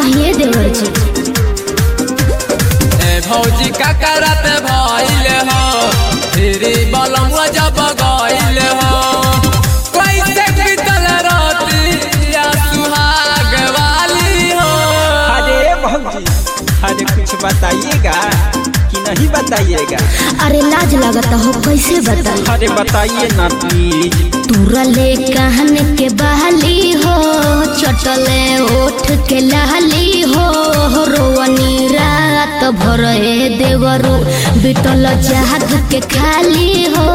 कहिए देवर जी ए भौजी का करत भइल हो तेरी बलम जब गइल हो कैसे बीतल राती या सुहाग वाली हो अरे भौजी अरे कुछ बताइएगा कि नहीं बताइएगा अरे लाज लगता हो कैसे बताई अरे बताइए ना प्लीज तुरले कहन के बहली हो चटले ओठ के लहली हो रोवनी रात भर ए देवरू बिटल जाग के खाली हो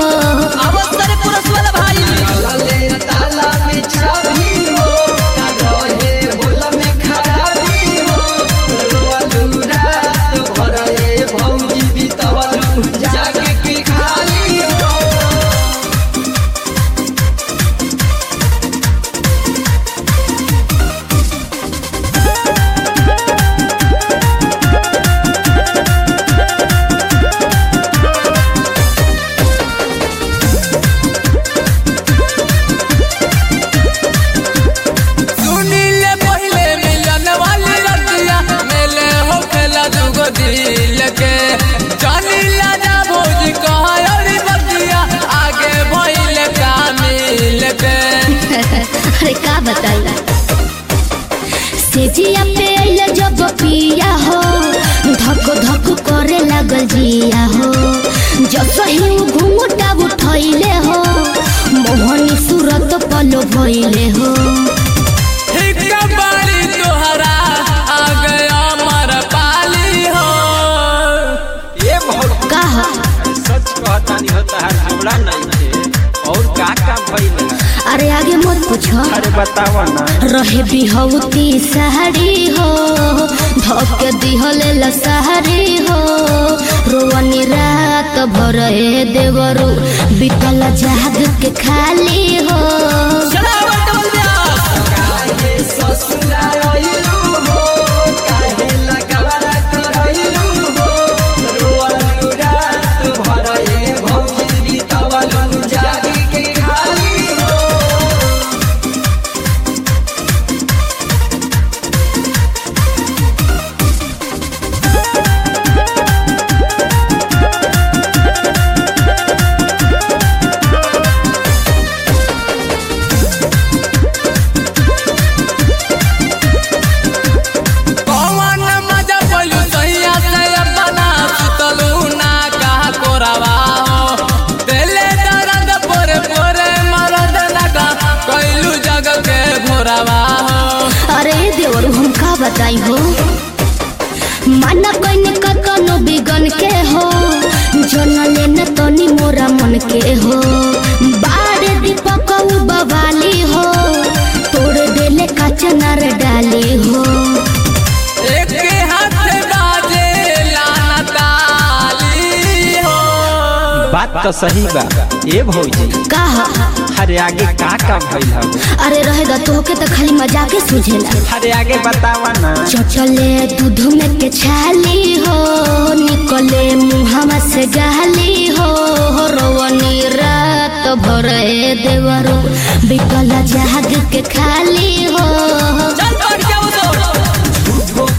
सुनीले पहिले मिलन वाली रतिया मेले हो खेला दुगो दिल के जानीला जा भौजी कहा अरे बतिया आगे भइले का मिल के अरे का बताई सेजिया पे अइले जब पिया हो धक धक करे लागल जिया हो जब सही घुंघटा उठैले हो मोहनी सूरत पलो भइले हो हिक्का बारी तोहरा आ गया मर पाली हो ये भौजी का ह? सच कहता नहीं होता है जोड़ा नहीं थे और का का भइल अरे आगे मत पूछो अरे बतावा ना रहे बिहौती सहरी हो धक दिहले लसहरी हो रोवनी रात भर ए देवरू बितल जाग के खाली हो कौन मजा पलू सैया से अपना सुतलू ना कहा कोरावा हो दिले दर्द पोरे पोरे मरद लगा कैलू जग के भोरावा हो अरे देवरू हम का बताई हो माना कइने कतनो बिगन के हो जन लेन तनी मोरा मन के हो बारे दीपक उ बवाली हो तोड़ देले कचनर डाली हो एक हाथ बाजे लाना ताली हो बात तो सही बा ये भौजी का ह? अरे आगे का का भइल है अरे रहेगा तोहके तो खाली मजाके सुझेला अरे आगे बतावा ना चचले दूध में के छाली हो निकले मुहमा से गहली हो रोवनी रात भर ए देवरो बिकल जाग के खाली हो चल पड़ जाओ तो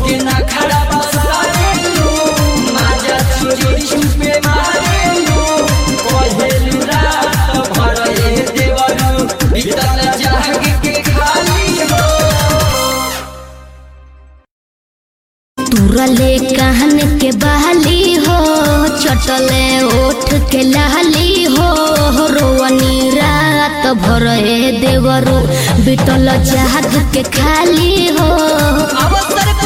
तुरले कहन के बहली हो चटले ओठ के लहली हो रोवनी रात भर ए देवरो बिटल जाग के खाली हो अवसर